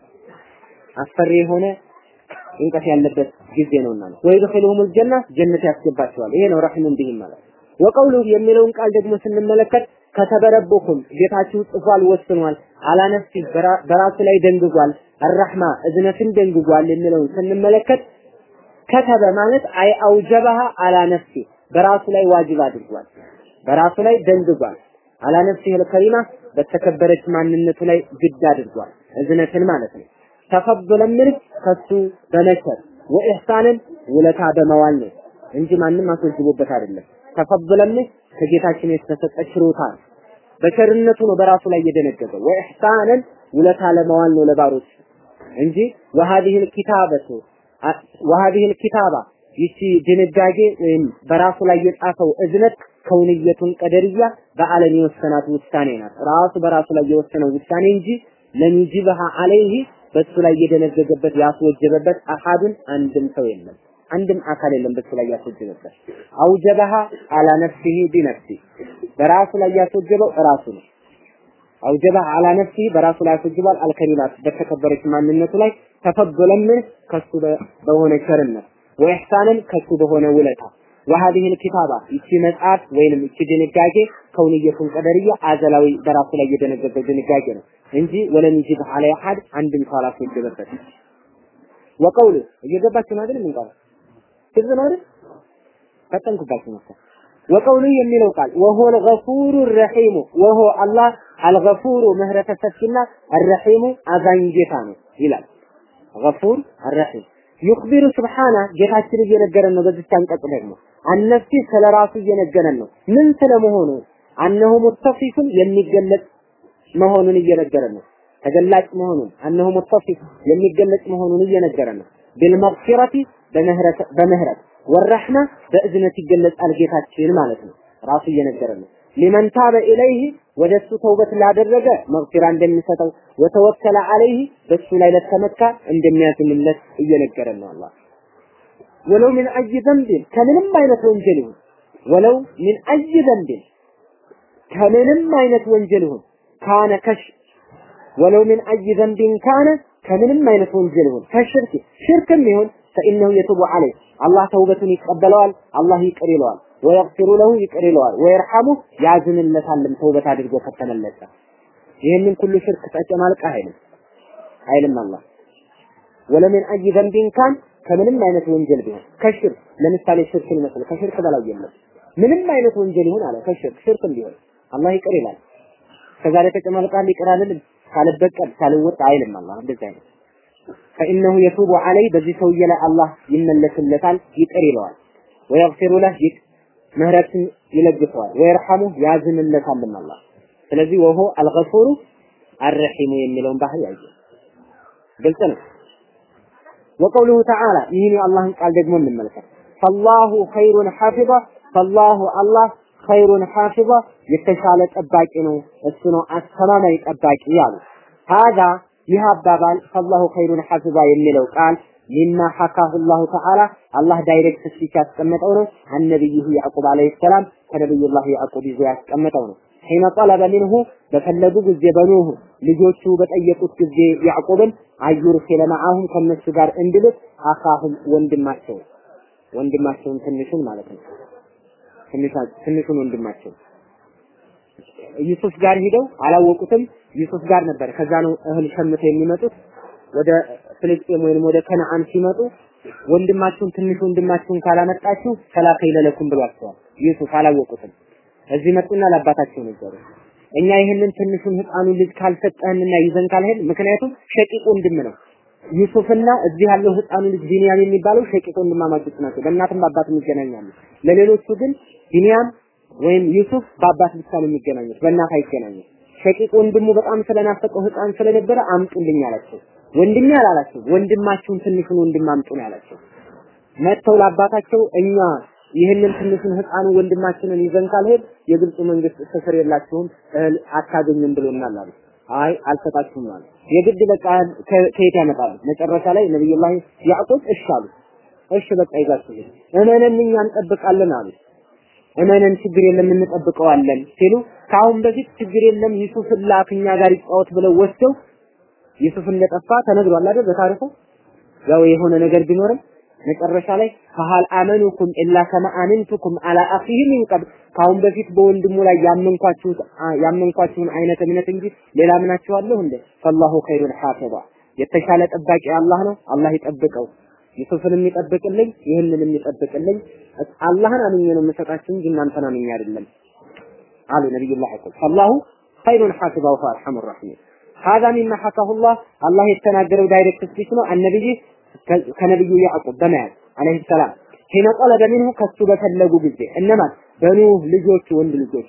አስፈሪ የሆነ ጭንቀት ያለበት ጊዜ ነውና ነው። ወይድኺሉሁም አልጀና ጀነት ያስገባቸዋል። ይሄ ነው ረሂሙን ቢሂም ማለት ወቀውሉ የሚለውን ቃል ደግሞ ስንመለከት ከተበረበኩም ጌታችሁ ጽፏል፣ ወስኗል፣ አላነፍሲ በራሱ ላይ ደንግጓል፣ አራህማ እዝነትን ደንግጓል የሚለውን ስንመለከት ከተበ ማለት አይ አውጀባሃ አላ ነፍሲ በራሱ ላይ ዋጅብ አድርጓል፣ በራሱ ላይ ደንግጓል። አላ ነፍሲ ከሪማ በተከበረች ማንነቱ ላይ ግድ አድርጓል፣ እዝነትን ማለት ነው። ተፈضለን ምንህ ከሱ በመቸር ወኢህሳንን ውለታ በመዋል ነው እንጂ ማንም አስወጅቦበት አይደለም። ተፈضለን ምንህ ከጌታችን የተሰጠ ችሮታ ነው። በቸርነቱ ነው በራሱ ላይ የደነገገው። ወኢህሳንን ውለታ ለመዋል ነው ለባሮች እንጂ ወሃዲህ ኪታበቱ ወሃዲህ ኪታባ ይቺ ድንጋጌ ወይም በራሱ ላይ የጻፈው እዝነት ከውንየቱን ቀደርያ በዓለም የወሰናት ውሳኔ ናት። ራሱ በራሱ ላይ የወሰነው ውሳኔ እንጂ ለሚጅበሃ አለይህ በሱ ላይ የደነገገበት ያስወጀበበት አሐዱን አንድም ሰው የለም። አንድም አካል የለም በሱ ላይ ያስወጀበበት። አውጀበሃ አላ ነፍሲሂ ቢነፍሲ በራሱ ላይ ያስወጀበው ራሱ ነው። አውጀበሃ አላ ነፍሲሂ በራሱ ላይ ያስወጅባል። አልከሊማት በተከበረች ማንነቱ ላይ ተፈضለን ከሱ በሆነ ቸርነት ወኢሕሳንን ከሱ በሆነ ውለታ وهذه الكتابة ይቺ መጽሐፍ ወይንም ይቺ ድንጋጌ ከውንየቱን ቀደርያ አዘላዊ በራሱ ላይ የደነገገ ድንጋጌ ነው እንጂ ወለም ይጅብ አለ አሐድ አንድም ሰው አላስወጀበበት። ወቀውሉ እየገባችሁ ነው አይደል? ምን ቃል ግልጽ ነው አይደል? ፈጠንኩባችሁ መሰለኝ። ወቀውሉ የሚለው ቃል ወሆ አልገፉሩ ረሒሙ ወሆ አላህ አልገፉሩ ምህረተ ሰፊና አልረሒሙ አዛኝ ጌታ ነው ይላል። ገፉር አልረሒም ዩኽቢሩ ስብሓና ጌታችን እየነገረን ነው። በዚህ አንቀጽ ደግሞ አነፍሲ ስለ ራሱ እየነገረን ነው። ምን ስለመሆኑ አነሁ ሙተፊፉን የሚገለጽ መሆኑን እየነገረን ነው። ተገላጭ መሆኑን አነሁ ሙተፊፍ የሚገለጽ መሆኑን እየነገረን ነው። ቢልመግፊረቲ በምህረት ወረሕማ በእዝነት ይገለጻል ጌታችን ማለት ነው። ራሱ እየነገረን ነው። ሊመን ታበ ኢለይህ ወደ እሱ ተውበት ላደረገ መግፊራ እንደሚሰጠው ወተወከለ አለይህ በሱ ላይ ለተመካ እንደሚያዝንለት እየነገረን ነው አላህ ወለው ምን አይ ዘንብን ከምንም አይነት ወንጀል ይሁን ወለው ምን አይ ዘንብን ከምንም አይነት ወንጀል ይሁን ካነ ከሽ ወለው ምን አይ ዘንብን ካነ ከምንም አይነት ወንጀል ይሁን ከሽርክ ሽርክም ይሁን ፈኢነሁ የቱቡ አለይህ አላህ ተውበቱን ይቀበለዋል አላህ ይቅር ይለዋል ወየግፊሩ ለሁ ይቅር ይለዋል ወየርሐሙ ያዝንለታልም ተውበት አድርጎ ከተመለሰ ይህንን ኩሉ ሽርክ ተጨማልቃ አይልም አይልም አላህ ወለምን አይ ዘንቢን ካን ከምንም አይነት ወንጀል ቢሆን ከሽርክ ለምሳሌ ሽርክን ይመስል ከሽርክ በላይ የለም ምንም አይነት ወንጀል ይሁን አለ ከሽርክ ሽርክም ቢሆን አላህ ይቅር ይላል ከዛሬ ተጨማልቃል ይቅር አልልም ካልበቀል ካልወጣ አይልም አላህ እንደዚህ አይነት ፈኢነሁ የቱቡ ዐለይ በዚህ ሰውዬ ላይ አላህ ይመለስለታል ይቅር ይለዋል ወየግፊሩ ለህ ምህረትን ይለግሰዋል ወይርሐሙ ያዝንለታልም አላህ ስለዚህ ወሆ አልገፉሩ አርሒሙ የሚለውን ባህሪ ያየ ግልጽ ነው ወቀውሉሁ ተዓላ ይህን የአላህን ቃል ደግሞ እንመልከት ፈላሁ ኸይሩን ሐፊظ ፈላሁ አላህ ኸይሩን ሐፊظ የተሻለ ጠባቂ ነው እሱ ነው አስተማማኝ ጠባቂ ያሉ ሀዛ ይህ አባባል ፈላሁ ኸይሩን ሐፊظ የሚለው ቃል ሚማ ሐካሁ አላሁ ተዓላ አላህ ዳይሬክት ስፒች ያስቀመጠው ነው። አነቢይሁ ያዕቁብ አለይሂ ሰላም ከነቢዩላህ ያዕቁብ ይዞ ያስቀመጠው ነው። ሒነ ጠለበ ሚንሁ በፈለጉ ጊዜ በኑህ ልጆቹ በጠየቁት ጊዜ ያዕቁብን አዩርሲለ መዓሁም ከነሱ ጋር እንድልክ አኻሁም ወንድማቸው ወንድማቸውን ትንሹን ማለት ነው። ትንሹን ወንድማቸው ዩሱፍ ጋር ሂደው አላወቁትም። ዩሱፍ ጋር ነበር። ከዛ ነው እህል ሸምተው የሚመጡት ወደ ፍልስጤም ወይም ወደ ከነዓን ሲመጡ ወንድማችሁን ትንሽ ወንድማችሁን ካላመጣችሁ ሰላከ ይለለኩም ብሏቸዋል። ዩሱፍ አላወቁትም። እዚህ መጡና ለአባታቸው ነገሩ። እኛ ይህንን ትንሹን ህፃኑን ልጅ ካልሰጠህንና ይዘን ካልሄድ ምክንያቱም ሸቂቅ ወንድም ነው ዩሱፍና እዚህ ያለው ህፃኑ ልጅ ቢንያም የሚባለው ሸቂቅ ወንድማማቾች ናቸው። በእናትም በአባትም ይገናኛሉ። ለሌሎቹ ግን ቢንያም ወይም ዩሱፍ በአባት ብቻ ነው የሚገናኙት፣ በእናት አይገናኙም። ሸቂቅ ወንድሙ በጣም ስለናፈቀው ህፃን ስለነበረ አምጡልኝ አላቸው። ወንድሜ አላላቸው፣ ወንድማችሁን ትንሹን ወንድም አምጡ ነው ያላቸው። መጥተው ለአባታቸው እኛ ይህንን ትንሹን ህፃኑ ወንድማችንን ይዘን ካልሄድ የግብፅ መንግስት እስር የላችሁም እህል አታገኙም ብሎናል አሉ። አይ አልሰጣችሁም አሉ። የግድ በቃ ከየት ያመጣሉ? መጨረሻ ላይ ነብዩላህ ያዕቁብ እሺ አሉ። እሺ በቃ ይዛችሁ ሂድ፣ እመነን እኛ እንጠብቃለን አሉ። እመነን ችግር የለም እንጠብቀዋለን ሲሉ ከአሁን በፊት ችግር የለም ዩሱፍ ላክ እኛ ጋር ይጫወት ብለው ወስደው ዩሱፍ እንደጠፋ ተነግሯል አይደል በታሪኩ ያው የሆነ ነገር ቢኖርም መጨረሻ ላይ ፈሃል አመኑኩም ኢላ ከማ አመንቱኩም አላ አኺህ ሚን ቀብል ካሁን በፊት በወንድሙ ላይ ያመንኳችሁ ያመንኳችሁን አይነት እምነት እንጂ ሌላ ምናችኋለሁ እንዴ ፈላሁ ኸይሩል ሐፊዛ የተሻለ ጠባቂ አላህ ነው አላህ ይጠብቀው ዩሱፍንም ይጠብቅልኝ ይህንንም ይጠብቅልኝ አላህን አምኜ ነው የምሰጣችሁ እንጂ እናንተን አምኜ አይደለም አሉ ነብዩላህ ያዕቁብ ፈላሁ ኸይሩን ሐፊዛ ወሁወ አርሐሙር ረሒም هذا مما حكاه الله الله የተናገረው ዳይሬክት ስፒች ነው አነብይ ከነብዩ ያዕቁብ በመያዝ አለይሂ ሰላም ሒነ ጠለበ ሚንሁ ከሱ በፈለጉ ጊዜ እነማን በኑህ ልጆቹ ወንድ ልጆቹ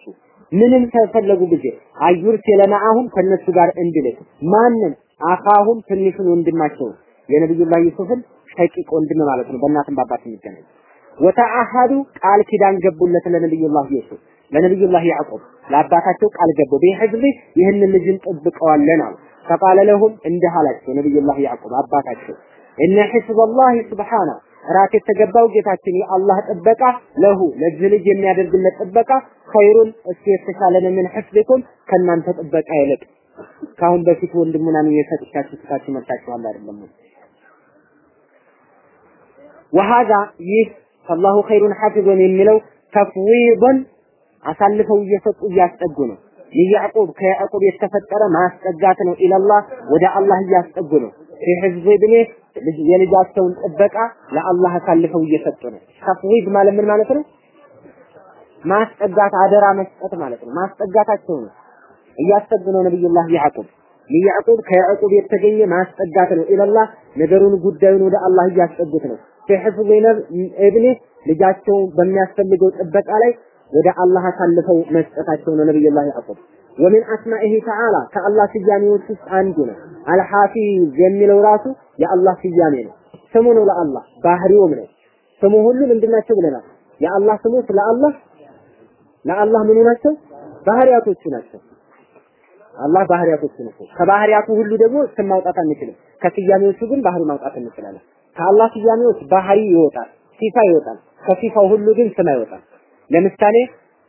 ምንም ከፈለጉ ጊዜ አዩር ሲለማአሁም ከነሱ ጋር እንድልክ ማንን አኻሁም ትንሹን ወንድማቸው የነብዩላህ ዩሱፍን ሸቂቅ ወንድም ማለት ነው በእናትም በአባት የሚገናኝ ወተአሐዱ ቃል ኪዳን ገቡለት ለነብዩላህ ዩሱፍ ለነብዩላህ ያዕቆብ ለአባታቸው ቃል ገቡ ቢሕዝቢ ይህንን ልጅን ጠብቀዋለን አሉ ፈቃለ ለሁም እንዲህ አላቸው ነብዩላህ ያዕቆብ አባታቸው እነ ሒዝበላህ ስብሓነ ራት የተገባው ጌታችን የአላህ ጥበቃ ለሁ ለዚህ ልጅ የሚያደርግለት ጥበቃ ኸይሩን እሱ የተሻለ ነው ምን ሕፍዝኩም ከእናንተ ጥበቃ ይልቅ ከአሁን በፊት ወንድሙናን የሰጥቻችሁ ስታችሁ መጣችኋል አይደለም ወሃዛ ይህ አላሁ ኸይሩን ሐፊዞን የሚለው ተፍዊድን አሳልፈው እየሰጡ እያስጠጉ ነው የያዕቆብ ከያዕቆብ የተፈጠረ ማስጠጋት ነው ኢለላህ ወደ አላህ እያስጠጉ ነው ፊሕዝብ ብኔ የልጃቸውን ጥበቃ ለአላህ አሳልፈው እየሰጡ ነው ተፍዊድ ማለት ምን ማለት ነው ማስጠጋት አደራ መስጠት ማለት ነው ማስጠጋታቸው ነው እያስጠጉ ነው ነብዩላህ ያዕቆብ ለያዕቆብ ከያዕቆብ የተገኘ ማስጠጋት ነው ኢለላህ ነገሩን ጉዳዩን ወደ አላህ እያስጠጉት ነው ፊሕዝብ እብኔ ልጃቸው በሚያስፈልገው ጥበቃ ላይ ወደ አላህ አሳልፈው መስጠታቸው ነው ነብዩላህ ያዕቆብ ወሚን አስማኢሂ ተዓላ ከአላህ ስያሜዎች ውስጥ አንዱ ነው አልሐፊዝ የሚለው ራሱ የአላህ ስያሜ ነው ስሙ ነው ለአላህ ባህሪውም ነው ስሙ ሁሉ ምንድናቸው ብለናል የአላህ ስሞች ለአላህ ለአላህ ምኑ ናቸው ባህሪያቶቹ ናቸው አላህ ባህሪያቶቹ ናቸው ከባህሪያቱ ሁሉ ደግሞ ስም ማውጣት አንችልም ከስያሜዎቹ ግን ባህሪ ማውጣት እንችላለን ከአላህ ስያሜዎች ባህሪ ይወጣል ሲፋ ይወጣል ከሲፋው ሁሉ ግን ስም አይወጣም ለምሳሌ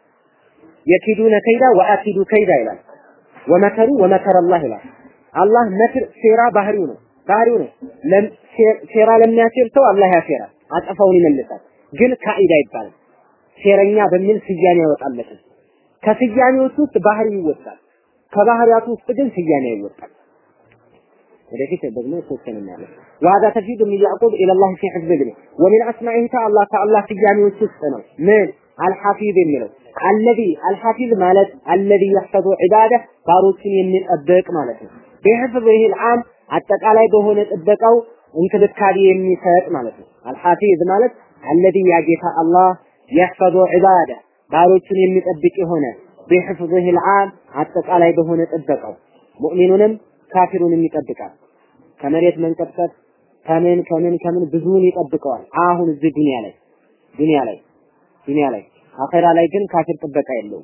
የኪዱነ ከይዳ ወአኪዱ ከይዳ ይላል ወመከሩ ወመከረ አላህ ይላል አላህ መክር ሴራ ባህሪው ነው ባህሪው ነው ሴራ ለሚያሴር ሰው አላህ ያሴራል አጠፋውን ይመልሳል ግን ካኢዳ ይባላል ሴረኛ በሚል ስያሜ ያወጣለታል ከስያሜዎች ውስጥ ባህሪ ይወጣል ከባህሪያቱ ውስጥ ግን ስያሜ ይወጣል ወደፊት ደግሞ ሶስተኛ እናያለን ወሀዛ ተፊዱ ሚን ያዕቁብ ኢለላህ ፊ ሕፍዝ ብኒ ወሚን አስማኢህ ተአላህ ከአላህ ስያሜዎች ውስጥ ነው ምን አልሐፊዝ የሚለው አለዚ አልሐፊዝ ማለት አለዚ የሕፈዙ ዒባደ ባሮችን የሚጠብቅ ማለት ነው ቢሕፍዝህ ልዓም አጠቃላይ በሆነ ጥበቃው እንክብካቤ የሚሰጥ ማለት ነው አልሐፊዝ ማለት አለዚ ያ ጌታ አላህ የሕፈዙ ዒባደ ባሮችን የሚጠብቅ የሆነ ቢሕፍዝህ ልዓም አጠቃላይ በሆነ ጥበቃው ሙእሚኑንም ካፊሩንም ይጠብቃል ከመሬት መንቀጥቀጥ ከምን ከምን ከምን ብዙውን ይጠብቀዋል አሁን እዚህ ዱንያ ላይ ዱንያ ላይ ዱንያ ላይ አኼራ ላይ ግን ካፊር ጥበቃ የለውም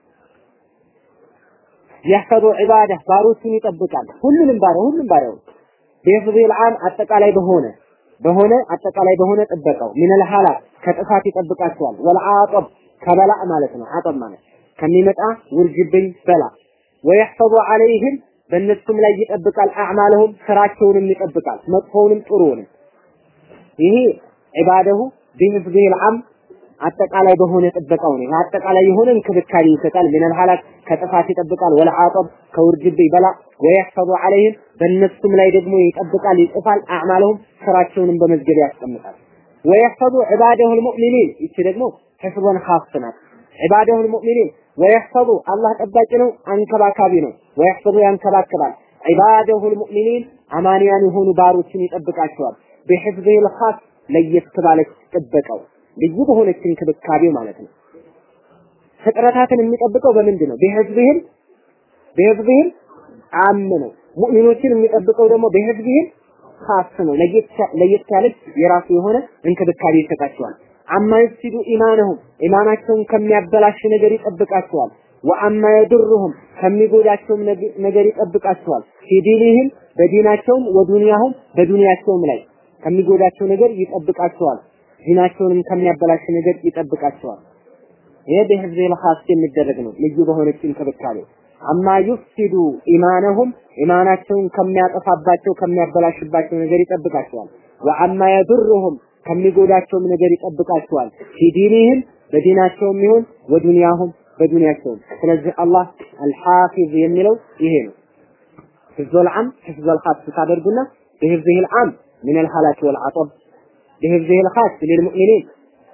የሕፈዙ ዒባደ ባሮቹን ይጠብቃል ሁሉንም ባሪያ ሁሉም ባሪያው ቢሕፍዝ ልዓም አጠቃላይ በሆነ በሆነ አጠቃላይ በሆነ ጥበቃው ሚነል ሐላቅ ከጥፋት ይጠብቃቸዋል ወልዓጠብ ከበላእ ማለት ነው አጠብ ማለት ከሚመጣ ውርጅብኝ በላ ወየሕፈዙ ዐለይህም በእነሱም ላይ ይጠብቃል አዕማለሁም ስራቸውንም ይጠብቃል መጥፎውንም ጥሩውንም ይሄ ዒባደሁ ቢሕፍዝህ ልዓም አጠቃላይ በሆነ ጥበቃው ነው አጠቃላይ የሆነ እንክብካቤ ይሰጣል ሚነል ሐላክ ከጥፋት ይጠብቃል ወለዓጠብ ከውርጅብኝ በላ ወየሕፈዙ ዐለይህም በእነሱም ላይ ደግሞ ይጠብቃል ይጽፋል አዕማለሁም ስራቸውንም በመዝገብ ያስቀምጣል ወየሕፈዙ ዒባደሁ ልሙእሚኒን ይቺ ደግሞ ሕፍዞን ኻስ ናት ዒባደሁ ልሙእሚኒን ወየሕፈዙ አላህ ጠባቂ ነው አንከባካቢ ነው ወየሕፈዙ ያንከባክባል ዒባደሁ ልሙእሚኒን አማንያን የሆኑ ባሮችን ይጠብቃቸዋል ቢሕፍዝህ ልኻስ ለየት ባለች ጥበቃው ልዩ በሆነች እንክብካቤው ማለት ነው ፍጥረታትን የሚጠብቀው በምንድን ነው ቢሕፍዝህም ቢሕፍዝህም አም ነው ሙእሚኖችን የሚጠብቀው ደግሞ ቢሕፍዝህም ኻስ ነው ለየት ያለች የራሱ የሆነ እንክብካቤ ይሰጣቸዋል አማ ይፍሲዱ ኢማነሁም ኢማናቸውን ከሚያበላሽ ነገር ይጠብቃቸዋል ወአማ የድሩሁም ከሚጎዳቸውም ነገር ይጠብቃቸዋል ፊዲኒህም በዲናቸውም ወዱንያሁም በዱንያቸውም ላይ ከሚጎዳቸው ነገር ይጠብቃቸዋል ዲናቸውንም ከሚያበላሽ ነገር ይጠብቃቸዋል ይሄ በህዝብ ለኻስ የሚደረግ ነው ልዩ በሆነች እንክብካቤ አማ ዩፍሲዱ ኢማነሁም ኢማናቸውን ከሚያጠፋባቸው ከሚያበላሽባቸው ነገር ይጠብቃቸዋል ወአማ የድሩሁም ከሚጎዳቸውም ነገር ይጠብቃቸዋል ፊዲኒህም በዲናቸውም ይሁን ወዱንያሁም በዱንያቸውም ስለዚህ አላህ አልሐፊዝ የሚለው ይሄ ነው ህዝበል ዓም ህዝበል ኻስ ታደርጉና በህዝህ العام من الهلاك والعطب بهذه الخاص للمؤمنين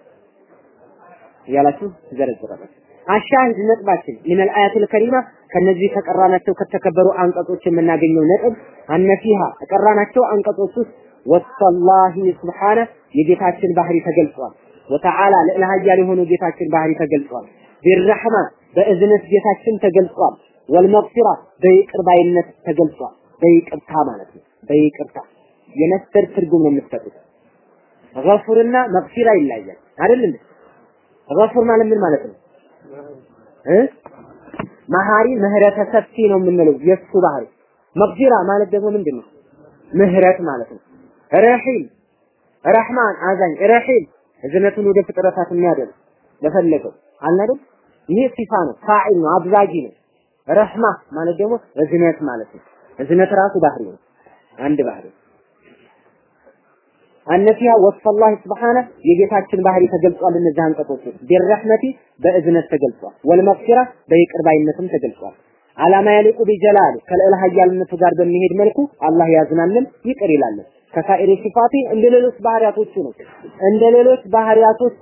ያላችሁ ዘረዝራላችሁ አሻሂድ ነጥባችን ምን الآيات الكريمة ከነዚህ ከቀራናቸው ከተከበሩ አንቀጾች የምናገኘው ነጥብ አነፊሃ ከቀራናቸው አንቀጾች ውስጥ ወሰላሂ ስብሓነ የጌታችን ባህሪ ተገልጿል። ወተዓላ ልዕለ ኃያል የሆነው ጌታችን ባህሪ ተገልጿል። ቢረሕማ በእዝነት ጌታችን ተገልጿል። ወልመግፊራ በይቅር ባይነት ተገልጿል። በይቅርታ ማለት ነው። በይቅርታ የነስተር ትርጉም ነው የምትሰጡት። ገፉርና መግፊራ ይለያል አይደል እንዴ? ገፉር ማለት ምን ማለት ነው እ መሐሪ ምህረተ ሰፊ ነው የምንለው የሱ ባህሪ። መግፊራ ማለት ደግሞ ምንድን ነው? ምህረት ማለት ነው። ረሂም ረህማን አዛኝ ረሂም እዝነቱን ወደ ፍጥረታት የሚያደርግ ለፈለገው አልናደም ይሄ ሲፋ ነው ፋዒል ነው አብዛጊ ነው ረህማ ማለት ደግሞ እዝነት ማለት ነው እዝነት ራሱ ባህሪ ነው አንድ ባህሪ አነፊያ ወስፈላህ ስብሓነ የጌታችን ባህሪ ተገልጿል እነዚህ አንቀጾች ውስጥ ቢረህመቲ በእዝነት ተገልጿል ወልመግፊራ በይቅር ባይነትም ተገልጿል አላማ ያሊቁ ቢጀላል ከልዕለ ኃያልነቱ ጋር በሚሄድ መልኩ አላህ ያዝናልን ይቅር ይላልን ከሳኢሪ ሲፋቲ እንደ ሌሎች ባህሪያቶቹ ነው እንደ ሌሎች ባህሪያቶቹ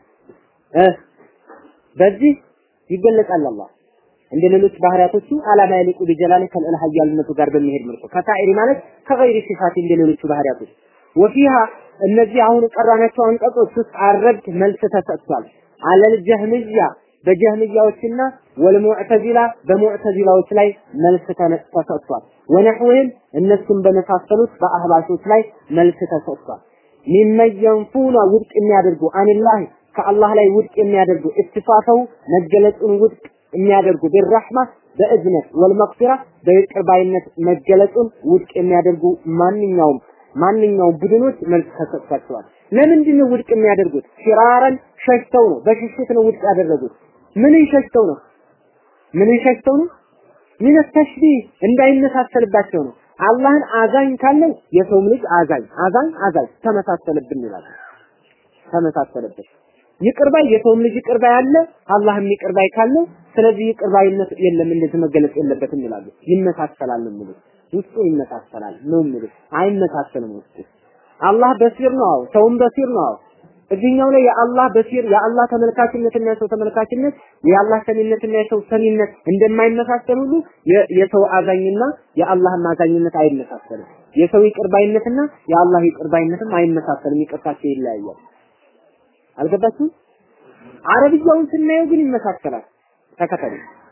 በዚህ ይገለጻል አላህ እንደ ሌሎች ባህሪያቶቹ አላማ ያሊቁ ቢጀላል ከልዕለ ኃያልነቱ ጋር በሚሄድ መልኩ ከሳኢሪ ማለት ከገይሪ ሲፋቲ እንደ ሌሎቹ ባህሪያቶች ወፊሃ እነዚህ አሁን ቀራናቸው አንቀጾች ውስጥ አረድ መልስ ተሰጥቷል አለል ጀህምያ በጀህምያዎችና ወልሙዕተዚላ በሙዕተዚላዎች ላይ መልስ ተሰጥቷል። ወነሕውህም እነሱም በመሳሰሉት በአህባሾች ላይ መልስ ተሰጥቷል። ሚመየንፉና ውድቅ የሚያደርጉ አኒላህ ከአላህ ላይ ውድቅ የሚያደርጉ እትፋፈው መገለጹን ውድቅ የሚያደርጉ ቢራህማ በእዝነት ወልመግፊራ በይቅር ባይነት መገለጹን ውድቅ የሚያደርጉ ማንኛውም ማንኛውም ቡድኖች መልስ ተሰጥቷቸዋል። ለምንድን ነው ውድቅ የሚያደርጉት? ፊራረን ሸሽተው ነው፣ በሽሽት ነው ውድቅ ያደረጉት። ምንን ሸሽተው ነው? ምንን ሸሽተው ነው? ምን ተሽቢህ እንዳይመሳሰልባቸው ነው። አላህን አዛኝ ካለው የሰውም ልጅ አዛኝ አዛኝ አዛኝ ተመሳሰለብን ይላል። ተመሳሰለብን። ይቅርባይ የሰውም ልጅ ይቅርባይ አለ፣ አላህም ይቅርባይ ካለው ስለዚህ ይቅርባይነት የለም እንደዚህ መገለጽ የለበትም ይላሉ። ይመሳሰላል ነው የሚሉት። ውስጡ ይመሳሰላል ነው የሚሉት። አይመሳሰልም ውስጡ። አላህ በሲር ነው፣ አዎ ሰውም በሲር ነው። አዎ እዚህኛው ላይ የአላህ በሲር የአላህ ተመልካችነትና የሰው ተመልካችነት የአላህ ሰሚነትና የሰው ሰሚነት እንደማይመሳሰል ሁሉ የሰው አዛኝና የአላህም አዛኝነት አይመሳሰልም። የሰው ይቅርባይነትና የአላህ ይቅርባይነትም አይመሳሰልም። ይቅርታቸው ይለያያል። አልገባችሁም? አረብያውን ስናየው ግን ይመሳሰላል። ተከተሉ።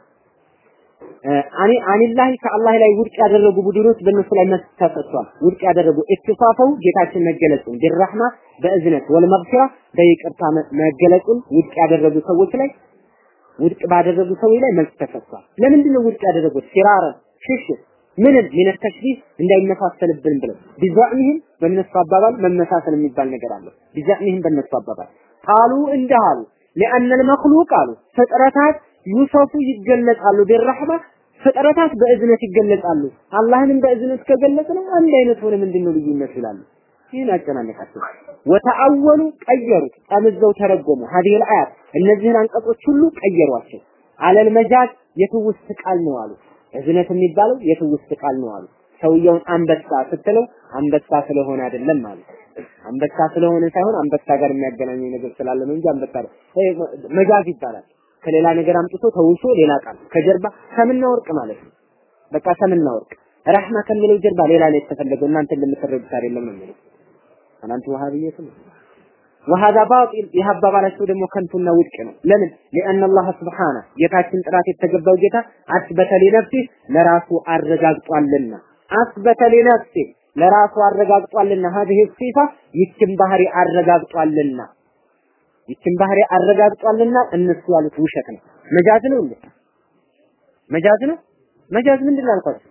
አኒ አኒላህ ከአላህ ላይ ውድቅ ያደረጉ ቡድኖች በእነሱ ላይ መልስ ተሰጥቷል። ውድቅ ያደረጉ ኢትፋፈው ጌታችን መገለጹን ቢራህማ በእዝነት ወልመግፊራ በይቅርታ መገለጹን ውድቅ ያደረጉ ሰዎች ላይ ውድቅ ባደረጉ ሰዎች ላይ መልስ ተሰጥቷል። ለምንድን ነው ውድቅ ያደረጉት? ፊራረን ሽሽት ምንም ምን ተሽቢህ እንዳይመሳሰልብን ብለው ቢዛዕሚህም በእነሱ አባባል መመሳሰል የሚባል ነገር አለ። ቢዛዕሚህም በእነሱ አባባል ቃሉ እንዲህ አሉ لأن المخلوق አሉ ፍጥረታት ዩሰፉ ይገለጻሉ ቢረህማ ፍጥረታት በእዝነት ይገለጻሉ። አላህንም በእዝነት ከገለጽ ነው አንድ አይነት ሆነ ምንድነው ልዩነት ይላሉ። ይህን አጨናነቃቸው። ወተአወሉ ቀየሩት፣ ጠምዘው ተረጎሙ። ሀዲህ አያት እነዚህን አንቀጾች ሁሉ ቀየሯቸው። አለል መጃዝ የትውስት ቃል ነው አሉ። እዝነት የሚባለው የትውስት ቃል ነው አሉ። ሰውየውን አንበሳ ስትለው አንበሳ ስለሆነ አይደለም ማለት አንበሳ ስለሆነ ሳይሆን አንበሳ ጋር የሚያገናኘው ነገር ስላለ ነው እንጂ አንበሳ መጃዝ ይባላል። ከሌላ ነገር አምጥቶ ተውሶ ሌላ ቃል ከጀርባ ሰምና ወርቅ ማለት ነው። በቃ ሰምና ወርቅ ረህማ ከሚለው ጀርባ ሌላ ነው የተፈለገው። እናንተ እንደምትረዱት አይደለም ነው የሚለው እናንተ ወሃብየት ነው። ወሃዛ ባጢል ይህ አባባላቸው ደግሞ ከንቱና ውድቅ ነው። ለምን? ሊአን አላህ ስብሓነ ጌታችን ጥራት የተገባው ጌታ አስበተ ሊነፍሲ ለራሱ አረጋግጧልና አስበተ ሊነፍሲ ለራሱ አረጋግጧልና ሀዚህ ሲፋ ይችን ባህሪ አረጋግጧልና ይችን ባህሪ አረጋግጧልና እነሱ ያሉት ውሸት ነው። መጃዝ ነው እንዴ? መጃዝ ነው? መጃዝ ምንድን ነው አልኳችሁ?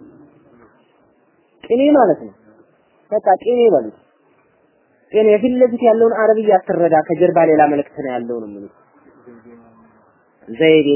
ቅኔ ማለት ነው። በቃ ቅኔ በሉት። ቅኔ የፊት ለፊት ያለውን አረብያ አትረዳ፣ ከጀርባ ሌላ መልእክት ነው ያለው ነው የሚሉት። ዘይቤ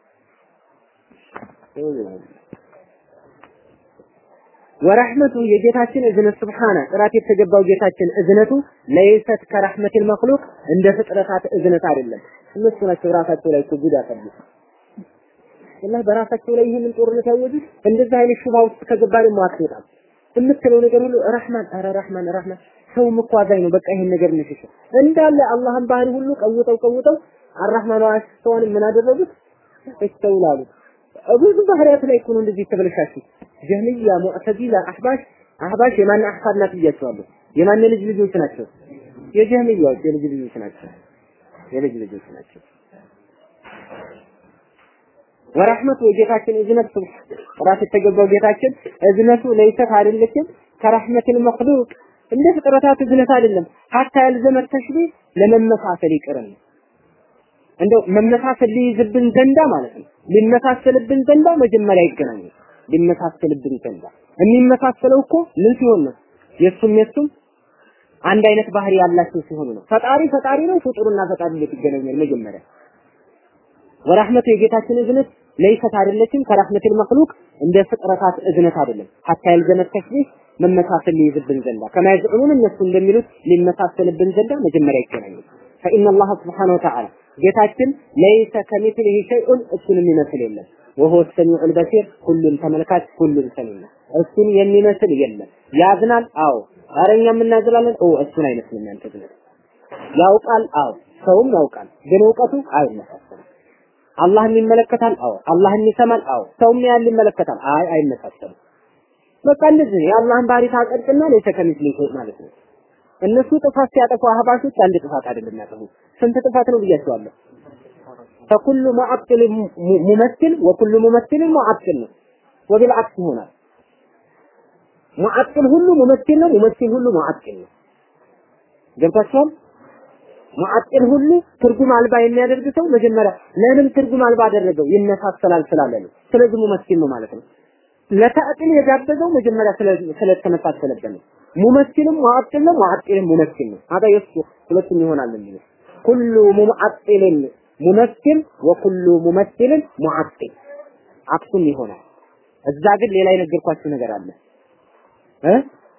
ወረህመቱ የጌታችን እዝነት ስብሓነ ጥራት የተገባው ጌታችን እዝነቱ ለይሰት ከረህመቲል መክሉቅ እንደ ፍጥረታት እዝነት አይደለም። እነሱ ናቸው ራሳቸው ላይ እኮ ጉድ ያፈሉት። ወላሂ በራሳቸው ላይ ይህንን ጦርነት ያወጁት እንደዚህ አይነት ሹባ ውስጥ ከገባ ደግሞ አትወጣም። የምትለው ነገር ሁሉ ረህማን፣ ኧረ ረህማን ረህማን። ሰውም እኮ አዛኝ ነው። በቃ ይሄን ነገር እንሽሽ እንዳለ አላህን ባህሪ ሁሉ ቀውጠው ቀውጠው አራህማን ዋስተዋን ምን አደረጉት? እስተውላሉ ብዙ ባህሪያት ላይ እኮ ነው እንደዚህ የተበለሻሹት። ጀህልያ፣ ሙዕተዚላ፣ አህባሽ አህባሽ የማን አህፋድ ናት ብያቸዋለሁ። የማን ልጅ ልጆች ናቸው? የጀህልያዎች የልጅ ልጆች ናቸው። የልጅ ልጆች ናቸው። ወራህመቱ የጌታችን እዝነት ራስ የተገባው ጌታችን እዝነቱ ለይሰት አይደለችም ከረህመቲል መክሉቅ እንደ ፍጥረታት እዝነት አይደለም ሀታ ያልዘመ ተሽቢህ ለመመሳሰል ይቅርን እንደው መመሳሰል ሊይዝብን ዘንዳ ማለት ነው ሊመሳሰልብን ዘንዳ መጀመሪያ ይገናኙ ሊመሳሰልብን ዘንዳ የሚመሳሰለው እኮ ምን ሲሆን ነው የሱም የሱም አንድ አይነት ባህሪ ያላቸው ሲሆኑ ነው ፈጣሪ ፈጣሪ ነው ፍጡርና ፈጣሪ እንዴት ይገናኛል መጀመሪያ ወራህመቱ የጌታችን እዝነት ለይሰት አይደለችም ከራህመቲል መክሉቅ እንደ ፍጥረታት እዝነት አይደለም ሀታ ያልዘመት ተሽቢህ መመሳሰል ሊይዝብን ዘንዳ ከማ የዝዑሙን እነሱ እንደሚሉት ሊመሳሰልብን ዘንዳ መጀመሪያ ይገናኙ ፈኢነ አላህ ስብሓነሁ ወተዓላ ጌታችን ለይሰ ከሚስሊሂ ሸይኡን እሱን የሚመስል የለም ወሆ ሰሚዑል በሲር ሁሉን ተመልካች ሁሉን ሰሚ ነው እሱን የሚመስል የለም ያዝናል አዎ ኧረ እኛም እናዝናለን ኦ እሱን አይመስልም ያንተ ዝነት ያውቃል አዎ ሰውም ያውቃል ግን እውቀቱ አይመሳሰልም አላህን ይመለከታል አዎ አላህን ይሰማል አዎ ሰውም ያን ይመለከታል አይ አይመሳሰልም በቃ እንደዚህ ነው የአላህን ባህሪ ታጸድቅና ለይሰ ከሚስሊሂ ማለት ነው እነሱ ጥፋት ሲያጠፉ አህባሾች አንድ ጥፋት አይደለም ያጠፉ ስንት ጥፋት ነው ብያቸዋለሁ ፈኩሉ ሙዓጥል ሙመሲል ወኩሉ ሙመሲል ሙዓጥል ነው ወቢልዓክስ ይሆናል ሙዓጥል ሁሉ ሙመሲል ነው ሙመሲል ሁሉ ሙዓጥል ነው ገብታችኋል ሙዓጥል ሁሉ ትርጉም አልባ የሚያደርግ ሰው መጀመሪያ ለምን ትርጉም አልባ አደረገው ይመሳሰላል ስላለ ነው ስለዚህ ሙመሲል ነው ማለት ነው ለተዕጢል የጋበዘው መጀመሪያ ስለተመሳሰለበት ነው ሙመሲልም ሙዓጥል ነው ሙዓጥልም ሙመሲል ነው አዳ የሱ ሁለቱም ይሆናል የሚለው ኩሉ ሙዓጥልን ሙመሲል ወኩሉ ሙመሲልን ሙዓጥል አክሱም ይሆናል እዛ ግን ሌላ የነገርኳችሁ ነገር አለ እ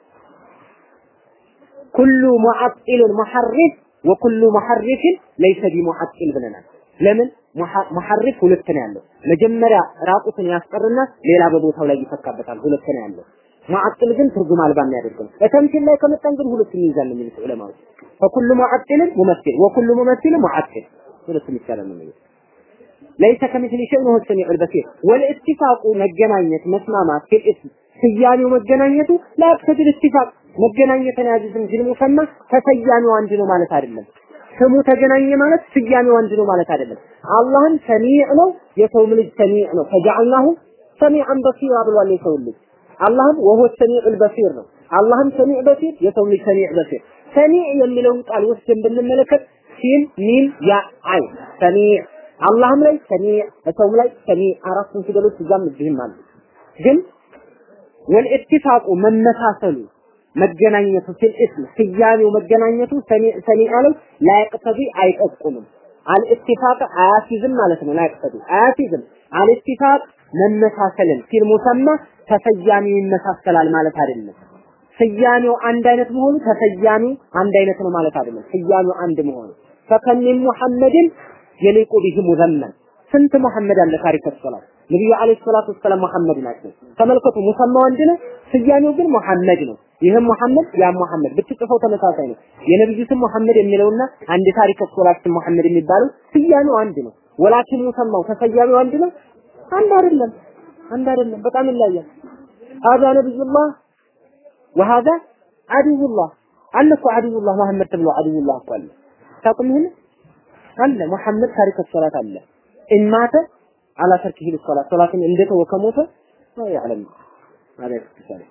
ኩሉ ሙዓጥልን ሙሐሪፍ ወኩሉ ሙሐሪፍን ለይሰ ቢሙዓጥል ብለናል ለምን ሙሐሪፍ ሁለት ነው ያለው መጀመሪያ ራቁትን ያስቀርና ሌላ በቦታው ላይ ይፈካበታል ሁለት ነው ያለው ሙዓጥል ግን ትርጉም አልባ የሚያደርገው በተምሲል ላይ ከመጣን ግን ሁለቱም ይይዛል የሚሉት ዑለማዎች ፈኩሉ ሙዓጥልን ሙመሲል ወኩሉ ሙመሲል ሙዓጥል ሁለቱም ይቻላል ነው የሚሉት ለይሰ ከሚስሊ ሸይء ወሁወ ሰሚዑል በሲር ወልኢትፋቁ መገናኘት መስማማት ፊል እስም ስያሜው መገናኘቱ ላያቅተድል ኢትፋቅ መገናኘትን ያዝዝም እንጂ ሙሰማ ተሰያሜው አንድ ነው ማለት አይደለም ስሙ ተገናኘ ማለት ስያሜው አንድ ነው ማለት አይደለም አላህም ሰሚዕ ነው የሰውም ልጅ ሰሚዕ ነው ፈጀዐልናሁ ሰሚዐን በሲራ ብሏል የሰው ልጅ አላህም ወሆ ሰሚዑል በሲር ነው አላህም ሰሚዕ በሲር የሰው ልጅ ሰሚዕ በሲር ሰሚዕ የሚለውን ቃል ወስደን ብንመለከት ሲን ሚም ያ አይ ሰሚዕ አላህም ላይ ሰሚዕ በሰውም ላይ ሰሚዕ አራቱን ፊደሎች እዛም እዚህም አሉ ግን ወልኢትፋቁ መመሳሰሉ መገናኘቱ ፊል እስም ስያሜው መገናኘቱ ሰሚዕ ላይ ላይቅተቢ አይጠቁምም አልኢትፋቅ አያሲዝም ማለት ነው ላይቅተቢ አያሲዝም አልኢትፋቅ መመሳሰልን ፊል ሙሰማ ተሰያሚው ይመሳሰላል ማለት አይደለም ስያሜው አንድ አይነት መሆኑ ተሰያሚው አንድ አይነት ነው ማለት አይደለም ስያሜው አንድ መሆኑ ፈከሚን ሙሐመድን የሊቁ ቢህ ሙዘመን ስንት መሐመድ አለ ታሪክ ሰላት ነብዩ አለይሂ ሰላቱ ወሰላም መሐመድ ናቸው ተመልከቱ ሙሰማው አንድ ነው ስያሜው ግን መሐመድ ነው ይህም መሐመድ ያ መሐመድ ብትጽፈው ተመሳሳይ ነው የነብዩ ስም መሐመድ የሚለውና አንድ ታሪክ ሰላት ስም መሐመድ የሚባለው ስያሜው አንድ ነው ወላኪን ሙሰማው ተሰያሚው አንድ ነው አንድ አይደለም አንድ አይደለም በጣም ይለያል هذا نبي الله وهذا عدو الله አለ እኮ عدو الله መሐመድ ተብሎ عدو الله እኮ አለ ታውቁም ይሄን አለ መሐመድ ታሪክ ሰላት አለ ኢማተ አላ ተርኪሂ ሶላት ሶላትን እንደተወ ከሞተ ነው ያለም ማለት ይችላል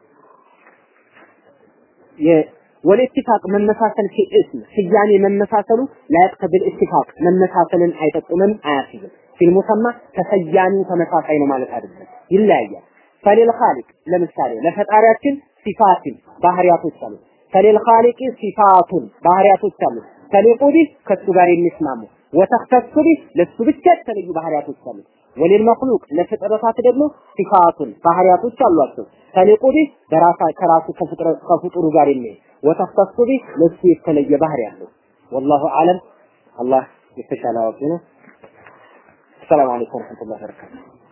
ወልኢትፋቅ መመሳሰል ፊ እስም ስያሜ መመሳሰሉ ላያቅተብል ኢትፋቅ መመሳሰልን አይጠቁምም አያስይዝም ፊል ሙሰማ ተሰያሚው ተመሳሳይ ነው ማለት አይደለም ይለያያል ፈሊል ኻሊቅ ለምሳሌ ለፈጣሪያችን ሲፋትን ባህሪያቶች አሉ ፈሊል ኻሊቅ ሲፋቱን ባህሪያቶች አሉ ተሊቁ ቢህ ከሱ ጋር የሚስማሙ ወተኽተሱ ቢህ ለሱ ብቻ የተለዩ ባህሪያቶች አሉ ወሊል መክሉቅ ለፍጥረታት ደግሞ ሲፋቱን ባህሪያቶች አሏቸው ተሊቁ ቢህ በራሳ ከራሱ ከፍጡሩ ጋር የሚሄድ ወተኽተሱ ቢህ ለሱ የተለየ ባህሪ አለው ወላሁ አለም አላህ የተሻለ አዋቂ ነው السلام عليكم ورحمة الله وبركاته